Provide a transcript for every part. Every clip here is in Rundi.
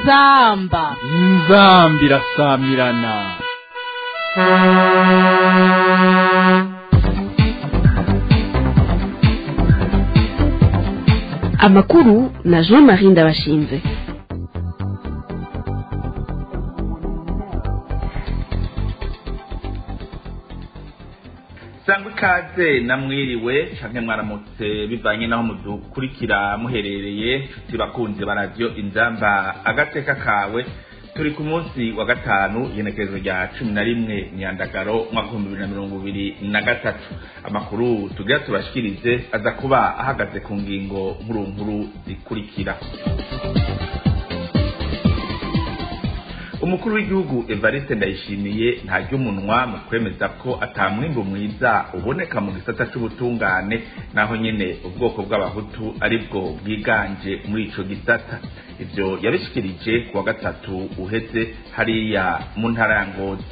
inzamba inzambi irasamirana amakuru na jean marie ndabashinze sangwa ikaze namwiriwe canke mwaramutse bivanye naho mudukurikira muherereye nshuti bakunzi ba radiyo inzamba agateka kawe turi ku munsi wa gatanu igenekerezo rya cumi na rimwe nyandagaro umwaka w'ibihumbi bibiri na mirongo ibiri na gatatu amakuru tugira tubashikirize aza kuba ahagaze ku ngingo nkuru nkuru zikurikira umukuru w'igihugu evariste ndayishimiye ntarya umunwa mu kwemeza ko atamwimbu mwiza uboneka mu gisata c'ubutungane naho nyene ubwoko bw'abahutu ari bwo bwiganje muri ico gisata ivyo yabishikirije ku wa gatatu uheze hariya mu ntara ya ngozi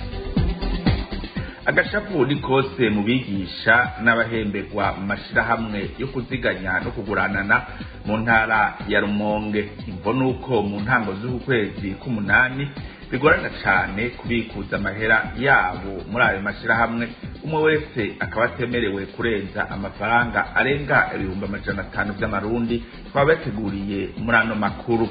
agashapu ni kose mu bigisha n'abahemberwa mu mashirahamwe yo kuziganya no kuguranana mu ntara ya rumonge imvo nuko mu ntango z'uku kwezi k'umunani bigorana cane kubikuza amahera yabo muri ayo mashirahamwe umwe wese akaba atemerewe kurenza amafaranga arenga ibihumbi amajana atanu vy'amarundi twaba yateguriye muri ano makuru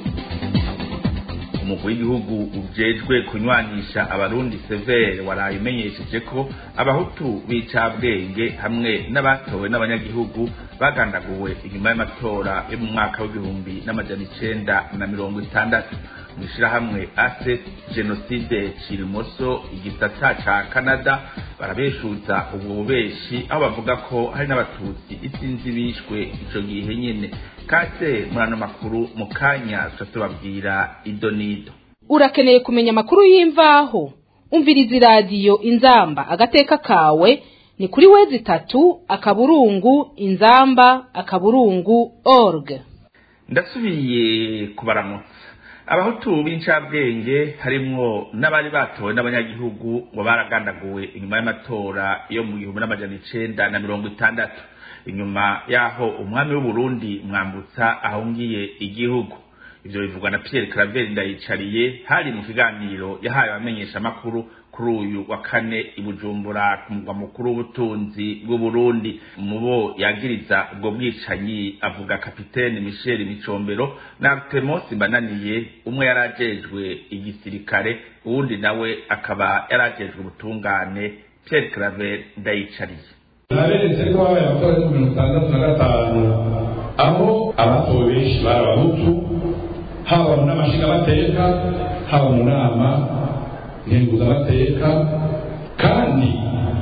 umugwi w'igihugu ujejwe kunywanisha abarundi severe waraye umenyesheje ko abahutu b'icabwenge hamwe n'abatowe n'abanyagihugu bagandaguwe inyuma y'amatora yo mu mwaka w'igihumbi n'amajana icenda na mirongo itandatu mw'ishirahamwe ase jenoside cirimoso igisata ca canada barabeshuza ubwo bubeshi aho bavuga ko hari n'abatutsi isinzi bishwe ico gihe nyene kase muri ano makuru mu kanya tuca tubabwira idonido urakeneye kumenya amakuru y'imvaho umviriza iradiyo inzamba agateka kawe ni kuri wezi itatu akaburungu inzamba akaburungu org ndasubiye kubaramutsa abahutu b'incabwenge harimwo n'abari batowe n'abanyagihugu ngo baragandaguwe inyuma y'amatora yo mu gihumbi n'amajana icenda na mirongo itandatu inyuma y'aho umwami w'uburundi mwambutsa ahungiye igihugu ivyo bivugwa na pierre claver ndayicariye hari mu kiganiro yahaye abamenyesha amakuru kuri uyu wa kane i bujumbura ku mugwa mukuru w'ubutunzi bw'uburundi mu bo yagiriza ubwo bwicanyi avuga kapitene michel micombero na artemosi mbananiye umwe yari ajejwe igisirikare uwundi nawe akaba yari ajejwe ubutungane pierre claver ndayicariye naberetse ko habaye amatora yo mirongo itandatu na gatanu aho abatowe benshi bari abahutu haba mu nama nshingamateka haba mu nama nkenguzamateka kandi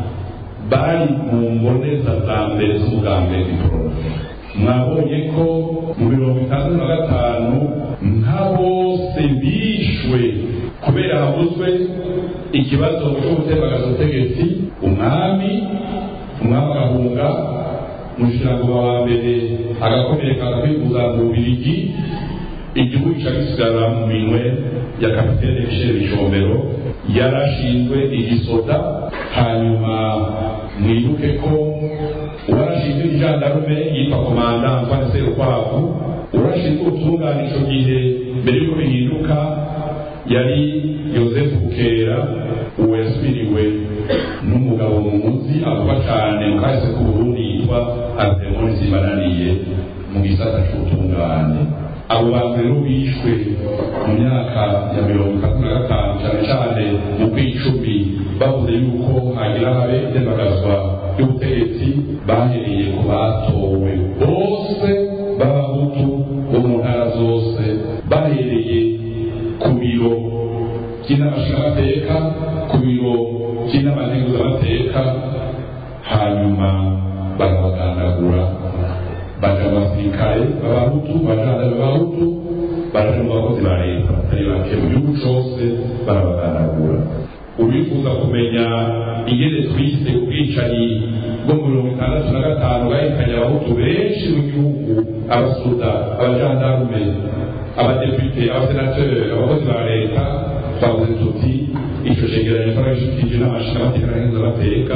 bari mu mboneza za mbere z'umugambi w'iporofe mwabonye ko mu mirongo itandatu na gatanu nka bose bishwe kubera havuzwe ikibazo cyo gutembagaza ubutegetsi umwami umwami agahunga umushikiranganji wa mbere agakomereka akakwifuza mu bubirigi igihugu gica gisigara mu minwe ya kapitene michel bicombero yarashinzwe igisoda hanyuma mwibuke ko uwarashinzwe ijandarume yitwa komanda antoine serukwavu urashinzwe ubutungane ico gihe mbere y'uko bihinduka yari yosefu bukera uwo yasubiriwe n'umugabo muzi avuga cane mu kahise k'uburundi yitwa artemoni zibananiye mu gisata c'ubutungane abo bantu rero bishwe mu myaka ya mirongo itatu na gatanu cyane cyane mu kw'icumi bavuze yuko hagira habe itembagazwa ry'ubutegetsi bahereye ku batowe bose b'abahutu bo mu ntara zose bahereye ku biro by'inama nshingamateka ku biro by'inama nkenguzamateka hanyuma barabagandagura baja mu basirikare b'abahutu bajana b'abahutu baraja mu bakozi ba leta batari bake mu gihugu cose barabagandagura ubifuza kumenya ingene twise ubwicanyi bwo mu mirongo itandatu na gatanu bwahitanye abahutu benshi mu gihugu abasuda abajandarume abadepite abasenateri abakozi ba leta twavuze tuti ico cegeranyo twaragishikirije n'amashingamateka n'abakenguzamateka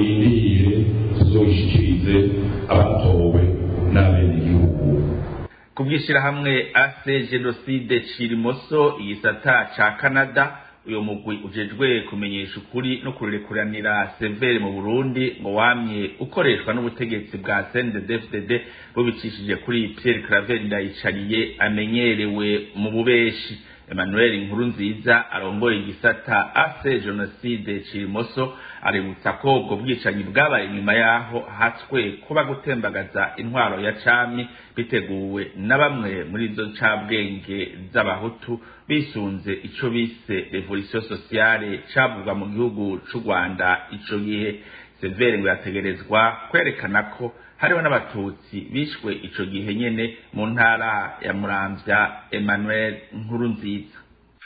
nimurindire tuzogishikirize abatowe n'abenegihugu ku bw'ishyirahamwe ase jenoside cirimoso igisata ca canada uyu mugwi ujejwe kumenyesha ukuri no kurekuranira severe mu burundi ngo wamye ukoreshwa n'ubutegetsi bwa cnddfdd bubicishije kuri pierre claver ndayicariye amenyerewe mu bubeshi emmanuel inkuru nziza arongoye igisata ase jenoside cirimoso aributsa ko ubwo bwicanyi bwabaye nyuma yaho hatswe kuba gutembagaza intwaro ya cami biteguwe na bamwe muri izo ncabwenge z'abahutu bisunze ico bise revolution sociale cavugwa mu gihugu c'u rwanda ico gihe severe ngo yategerezwa kwerekana ko hariho n'abatutsi bishwe ico gihe nyene mu ntara ya muramvya emmanuel nkuru nziza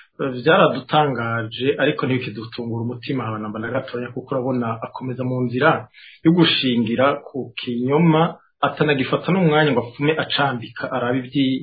byaradutangaje ariko ntibikidutungura umutima abanamba na gatoya kuko urabona akomeza mu nzira yo gushingira ku kinyoma atanagifata n'umwanya ngo apfume acambika arabe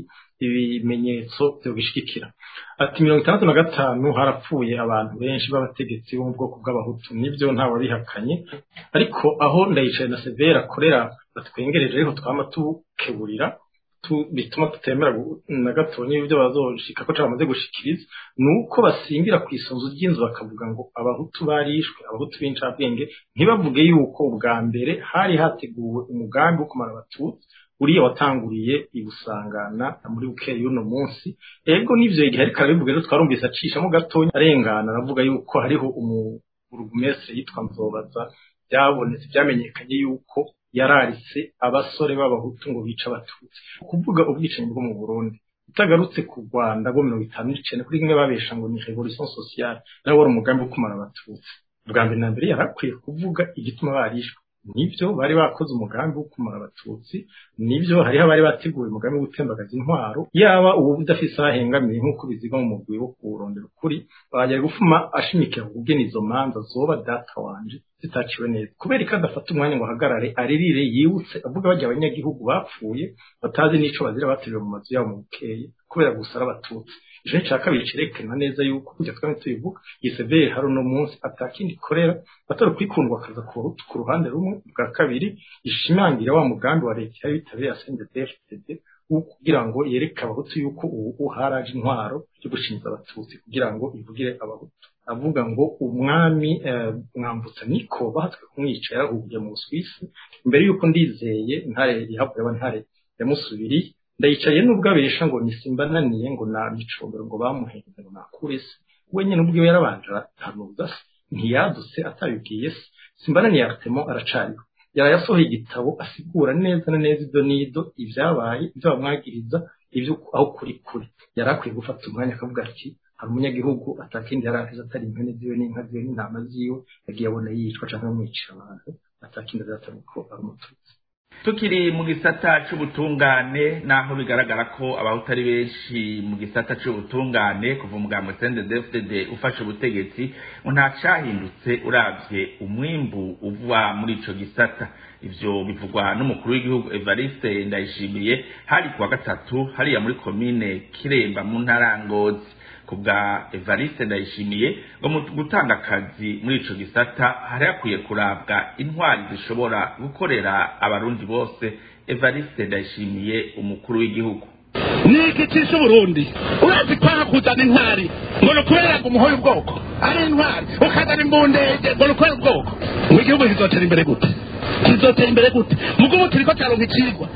ibimenyetso byo bishikira ati mirongo itandatu na gatanu harapfuye abantu benshi b'abategetsi bo mu bwoko bw'abahutu nibyo ntawabihakanye ariko aho ndayicaye na severa akorera batwengereje ariko twama tukeburira bituma tutemera na gato n'ibyo bazoshika ko cyamaze gushikiriza ni uko basimbira ku isunzu ry'inzu bakavuga ngo abahutu barishwe abahutu b'incabwenge ntibavuge yuko ubwa mbere hari hateguwe umugambi wo kumara abatutsi uriya watanguriye ibusangana muri bukeye y'uno munsi ego n'ivyo igihe ariko arabivuga rero twarumvise acishamo gatonya arengana aravuga yuko hariho umuburugumestre yitwa nzobaza byabonetse byamenyekanye yuko yararitse abasore b'abahutu ngo bice abatutsi kuvuga ubwicanyi bwo mu burundi utagarutse ku rwanda rwo mirongo itanu n'icenda kuri rimwe babesha ngo ni revolution sociale nawe wari umugambi wo kumara abatutsi bwa mbere na mbere yarakwiye kuvuga igituma barishwe nibyo bari bakoze umugambi wo kumara abatutsi nibyo hariho abari bateguye umugambi wo gutembagaza intwaro yaba uwo udafise aho ahengamiye nk'uko biziga mu mugwi wo kuwurondera ukuri bajya gufuma ashimikira kugena izo manza zoba data wanje zitaciwe neza kubera ko adafata umwanya ngo ahagarare aririre yibutse avuga bajya abanyagihugu bapfuye batazi n'ico bazira bateruwe mu mazu yabo mu bukeye kubera gusa ari abatutsi ijo cya kabiri cerekana neza yuko kujya twame tubivuga yisevere hari uno munsi atakindi ikorera atari ukwikundwa akaza ku ruhande rumwe bwa kabiri ishimangira wa mugambi wa leta yari bitabiriye asende dfdd kugira ngo yereke abahutu yuko ubu haraje intwaro yo gushinza abatutsi kugira ngo ivugire abahutu avuga ngo umwami mwambutsa niko bahatswe kumwica yarahugiye mu Suisse imbere yuko ndizeye ntare yahavuye aba ntare yamusubiriye ndayicaye nubwo abesha ngo nisimbananiye ngo na micombero ngo bamuhenze ngo nakure se wenyine ubwiwe yarabanje arahanuza se ntiyadutse atabibwiye se simbananiye Artemo aracariho yarayasohoye igitabo asigura neza na neza ibyo nido ibyabaye ibyo bamwagiriza ibyo aho kuri kuri yari akwiye gufata umwanya akavuga ati hari umunyagihugu atakindi yari ahize atari impene ziwe n'inka ziwe n'intama ziwe yagiye abona yicwa cyangwa amwicira abantu atakindi azatari ko ari umututsi tukiri mu gisata c'ubutungane naho bigaragara ko abahutu ari benshi mu gisata c'ubutungane kuva umugambo CNDD-FDD ufashe ubutegetsi ngo nta cahindutse uravye umwimbu uva muri ico gisata ivyo bivugwa n'umukuru w'igihugu Evariste Ndayishimiye hari kuwa gatatu hariya muri komine Kiremba mu ntara ya Ngozi kubwa Evariste Ndayishimiye ngo mu gutanga akazi muri ico gisata hari hakwiye kurabwa intwari zishobora gukorera abarundi bose Evariste Ndayishimiye umukuru w'igihugu niki cisha uburundi urazi kwanga kuzana intwari ngo ni ukubera ngo umuhoye ubwoko ari intwari ukazana imbundege ngo ni ukubera ubwoko ngo igihugu kizotera imbere gute kizotera imbere gute mugo ubu turiko taronka icigwa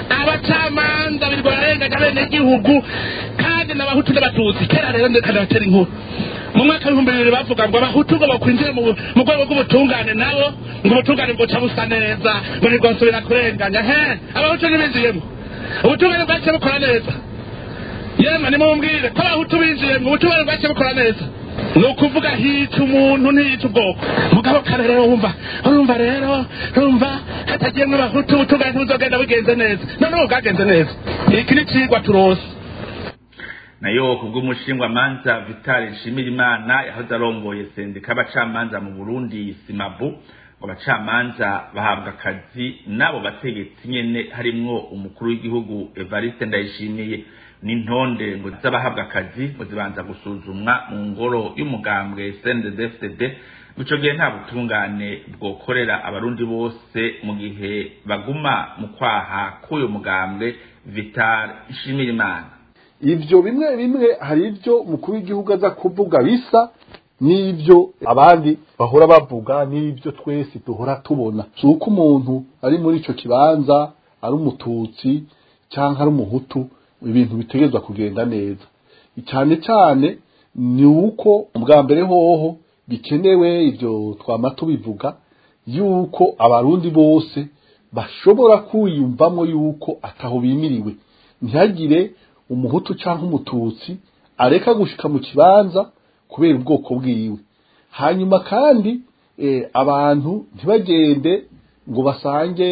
abacamanza birirwa bararenganya bene igihugu kandi n'abahutu n'abatutsi kera rero ndeka ndatera inkuru mu mwaka w'ibihumbi bibiri bavuga ngo abahutu ngo bakwinjire mu mu rwego rw'ubutungane nabo ngo ubutungane bwoca busa neza ngo ntibwosubira kurenganya he abahutu ntibinjiyemo ubutungane bwaciye bukora neza yemwe nimumbwire ko abahutu binjiyemo ubutungane bwaciye bukora neza ni ukuvuga hica umuntu ntiyica ubwoko mugabo kare rero wumva urumva rero urumva hatagiyemwo abahutu ubutungane ntibuzogenda bugenze neza none ubu bwagenze neza iki ni icigwa turose nayo kubw'umushingwamanza Vital Nshimirimana yahoze arongoye sendika abacamanza mu Burundi Simabu ngo abacamanza bahabwa akazi n'abo bategetsi nyene harimwo umukuru w'igihugu Evariste Ndayishimiye n'intonde ngo z'abahabwa akazi ngo zibanza gusuzumwa mu ngoro y'umugambwe CNDD-FDD ico gihe nta butungane bwokorera abarundi bose mu gihe baguma mu kwaha k'uyu mugambwe vital nshimirimana ivyo bimwe bimwe hari ivyo umukuru w'igihugu aza kuvuga bisa n'ibyo abandi bahora bavuga n'ibyo twese duhora tubona si uko umuntu ari muri ico kibanza ari umututsi cyangwa ari umuhutu ibintu bitegerezwa kugenda neza cyane cyane ni uko ubwa mbere hoho bikenewe ibyo twama tubivuga yuko abarundi bose bashobora kwiyumvamo yuko ataho bimiriwe ntihagire umuhutu cyangwa umututsi areka gushika mu kibanza kubera ubwoko bwiwe hanyuma kandi abantu ntibagende ngo basange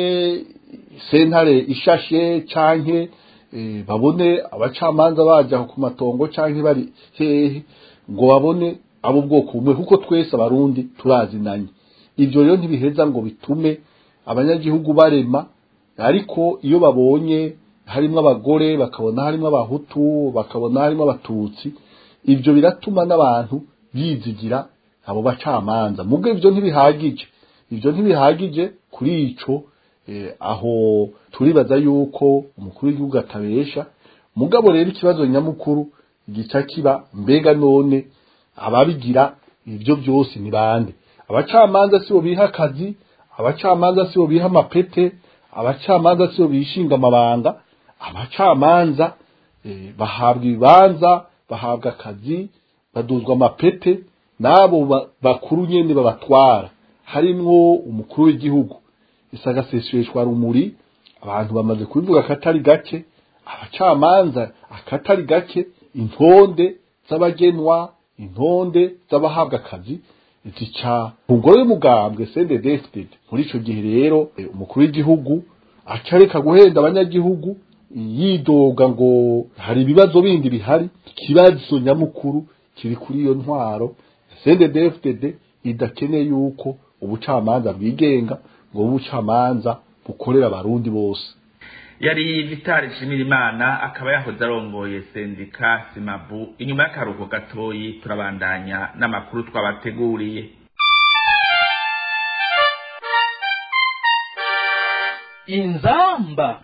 sentare ishashe canke babone abacamanza baja ku matongo canke bari hehe ngo babone abo bwoko bumwe kuko twese abarundi turazinanye ivyo rero ntibiheza ngo bitume abanyagihugu barema ariko iyo babonye harimwo abagore bakabona harimwo abahutu bakabona harimwo abatutsi ivyo biratuma n'abantu bizigira abo bacamanza mubwo ivyo ntibihagije ivyo ntibihagije kuri ico eh, aho turibaza yuko umukuru w'igihugu atabesha mugabo rero ikibazo nyamukuru gica kiba mbega none ababigira ivyo byose ni bande abacamanza sibo biha akazi abacamanza sibo biha amapete abacamanza sibo bishinga amabanga abacamanza eh, bahabwa ibibanza bahabwa akazi baduzwa amapete n'abo bakuru nyene babatwara harimwo umukuru w'igihugu isagaseseshwa rumuri abantu bamaze kubivuga akatari gake abacamanza akatari gake intonde z'abagenwa intonde z'abahabwa akazi zica ku ngoro y'umugambwe CNDD-FDD muri ico gihe rero umukuru w'igihugu acareka guhenda abanyagihugu yidoga ngo hari ibibazo bindi bihari ikibazo nyamukuru kiri kuri iyo ntwaro CNDD-FDD idakeneye yuko ubucamanza bwigenga ngo ubucamanza bukorera abarundi bose yari vitali nshimirimana akaba yahoze arongoye sendika simabu inyuma y'akaruhuko gatoyi turabandanya n'amakuru twabateguriye inzamba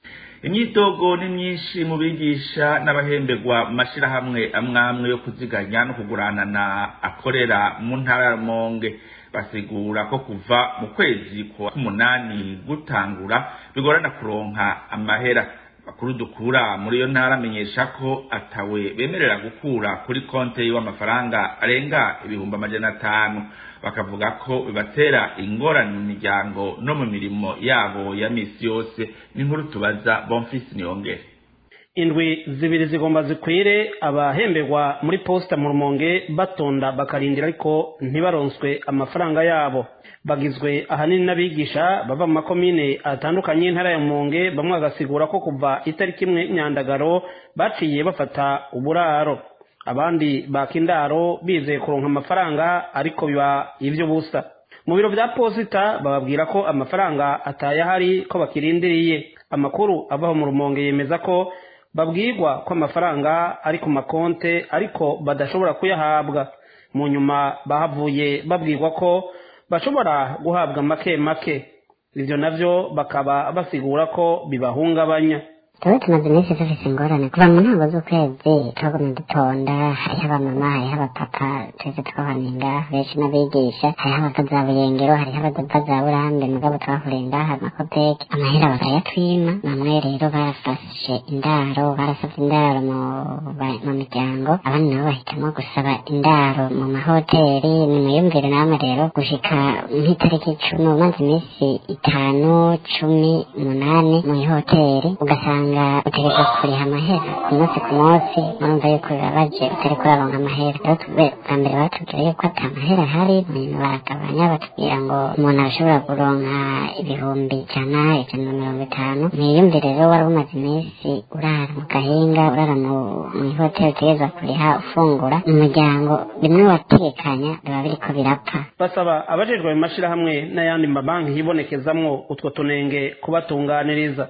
imyitogo ni myinshi mu bigisha n'abahemberwa mu mashirahamwe amwe amwe yo kuziganya no kuguranana akorera mu ntara ya Rumonge basigura ko kuva mu kwezi kwa k'umunani gutangura bigorana kuronka amahera bakuru dukura muri iyo ntara amenyesha ko atawe bemerera gukura kuri konte w'amafaranga arenga ibihumbi amajana atanu bakavuga ko bibatera ingorane mu miryango no mu mirimo yabo ya misi yose n'inkuru tubaza bonfisi niyongere indwi zibiri zigomba zikwire abahemberwa muri posita mu rumonge batonda bakarindira ariko ntibaronswe amafaranga yabo bagizwe ahanini n'abigisha bava mu makomine atandukanye y'intara ya rumonge bamwe bagasigura ko kuva itariki imwe nyandagaro baciye bafata uburaro abandi baka indaro bizeye kuronka amafaranga ariko biba ibyo busa mu biro bya posita bababwira ko amafaranga atayahari ko bakirindiriye amakuru avaho mu rumonge yemeza ko babwirwa ko amafaranga ari ku makonte ariko badashobora kuyahabwa mu nyuma bahavuye babwirwa ko bashobora guhabwa make make ibyo navyo bakaba basigura ko bibahungabanya tuba tumaze iminsi dufise ingorane kuva mu ntango z'ukwezi turaguma dutonda hariho abamama hariho abapapa twese twabaninga benshi n'abigisha hariho abava za buyengero hariho abava za burambe mugabo twahurinda amakopeki amahera bakayatwima bamwe rero barafashe indaro barasavye indaro mu mu miryango abandi nabo bahitamwo gusaba indaro mu mahoteli nimuyumvire namwe rero gushika nk'itariki icumi umaze iminsi itanu cumi umunani mu ihoteli ugasanga usanga utegerezwa kuriha amahera ku munsi ku munsi murumva yuko bibabaje utari kuraronka amahera rero twe bwa mbere batubwira yuko ata mahera ahari nyuma baragabanya batubwira ngo umuntu arashobora kuronka ibihumbi ijana ijana na mirongo itanu mwiyumvire rero wari umaze iminsi urara mu gahinga urara mu ihoteli utegerezwa kuriha ufungura mu muryango bimwe watekanya biba biriko birapfa basaba abajejwe mu mashirahamwe n'ayandi mabanki yibonekezamwo utwo tunenge kubatunganiriza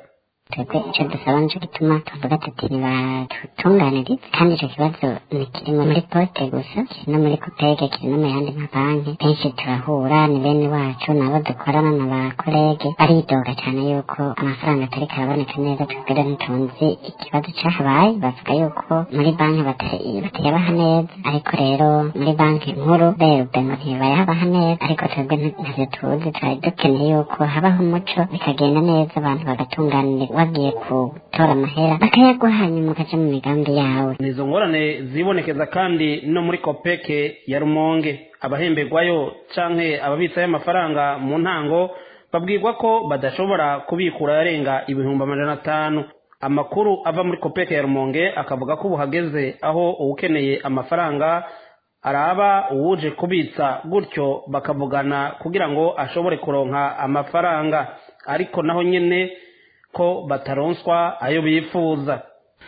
twebwe icyo dusaba nicyo gituma tuvuga tuti nibatutunganirize kandi icyo kibazo ntikiri muri poste gusa kiri no muri kopege kiri no mu yandi mabanki kenshi turahura ni bene wacu nabo dukorana na ba kolege baridoga cyane yuko amafaranga atari karaboneka neza twebwe ntitunzi ikibazo cyahabaye bavuga yuko muri banki batayabaha neza ariko rero muri banki nkuru berube ngo ntibayabaha neza ariko twebwe ntavyo tuzi twari dukeneye yuko habaho umuco bikagenda neza abantu bagatunganira wagiye gutora amahera bakayaguha hanyuma ukaja mu migambi yawe nizo ngorane zibonekeza kandi no muri kopeke ya rumonge abahemberwayo canke ababitsayo amafaranga mu ntango babwirwa ko badashobora kubikura yarenga ibihumbi amajana atanu amakuru ava muri kopeke ya rumonge akavuga ko ubu hageze aho uwukeneye amafaranga araba uwuje kubitsa gutyo bakavugana kugira ngo ashobore kuronka amafaranga ariko naho nyene ko bataronswa ayo bifuza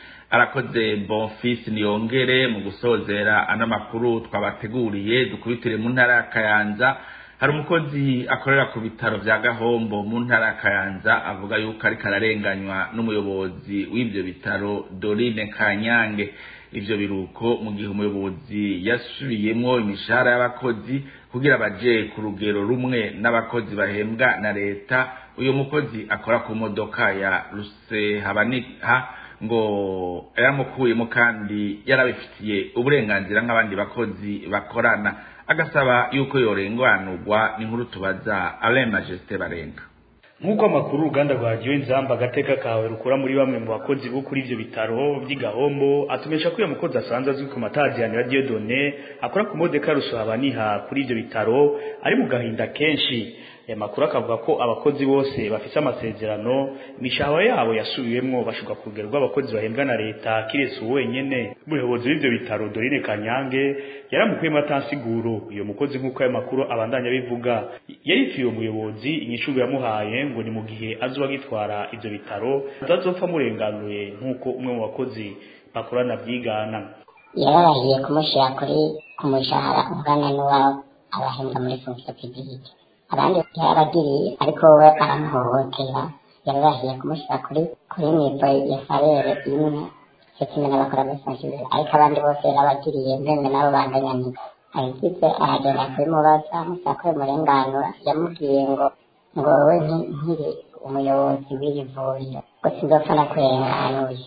arakoze bonfisi niyongere mu gusozera ano makuru twabateguriye dukubitire mu ntara ya kayanza hari umukozi akorera ku bitaro vya gahombo mu ntara ya kayanza avuga yuko ariko ararenganywa n'umuyobozi w'ivyo bitaro dorine kanyange ivyo biruko mu gihe umuyobozi yasubiyemwo imishahara y'abakozi kugira baje ku rugero rumwe n'abakozi bahembwa na leta uyu mukozi akora ku modoka ya rusehabaniha ngo yaramukuyemo kandi yarabifitiye uburenganzira nk'abandi bakozi bakorana agasaba yuko yorenganurwa n'inkuru tubaza alain majesté barenga nk'uko amakuru uruganda rwa radiyo inzamba agateka kawe rukora muri bamwe mu bakozi bo kuri ibyo bitaro by'igahombo atumenyesha ko uyu mukozi asanzwe azwi ku mataziyani ya diyodone akora ku modoka rusohabaniha kuri ibyo bitaro ari mu gahinda kenshi aya makuru akavuga ko abakozi bose bafite amasezerano imishahara yabo yasubiwemwo bashobora ku rugero rw'abakozi bahembwa na leta kiretse uwo wenyene umuyobozi w'ivyo bitaro dorine kanyange yaramukuyemo atansiguro uyo mukozi nk'uko ayo makuru abandanya bivuga yarituye uwo muyobozi inyishuru yamuhaye ngo ni mu gihe azoba agitwara ivyo bitaro atazopfa murenganuye nk'uko umwe mu bakozi bakorana byigana yararahiye kumushyira kuri ku mushahara ungana n'uwabo abahembwa muri fonction publique abandi yarabagiriye ariko we aramuhohotera yararahiye kumushyira kuri kuri nivo ya salere imwe cyo kimwe n'abakora muri fonction ariko abandi bose yarabagiriye mbembe nabo banganyanika ayigize aragenda kubimubaza amusaba ko bimurenganura yamubwiye ngo ngo wowe nkiri umuyobozi w'iri vuriro ngo sinzopfa nakurenganuye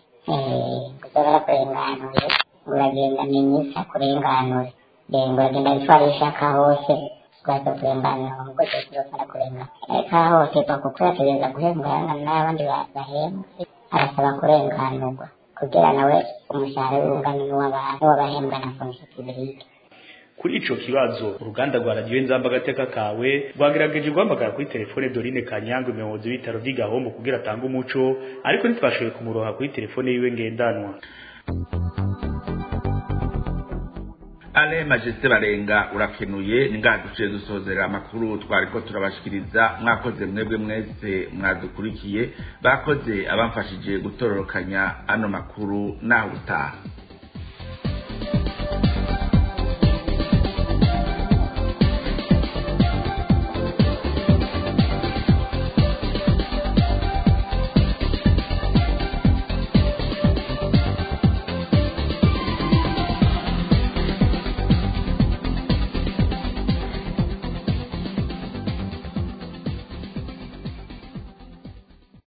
uzaba nakurenganuye uragenda minisita kurenganure ngo uragenda bitwara ishaka hose rwaza kurenganura umugozi uzopfa nakurenganura ariko aha hose kuko yategereza guhembwa n'abandi bahembwe arasaba kurenganurwa kugira nawe umushahara w'ungana n'uw'abahembwa na fonction publique kuri ico kibazo uruganda rwa radiyo nzamba agateka kawe rwagerageje guhamagara kuri telefone dorine kanyange umuyobozi w'ibitaro vy'igahombo kugira atange umuco ariko ntitwashoboye kumuroha kuri telefone yiwe ngendanwa ale majeste barenga urakenuye ni ngaha duciye dusozera amakuru twariko turabashikiriza mwakoze mwebwe mwese mwadukurikiye bakoze abamfashije gutororokanya ano makuru naho utaha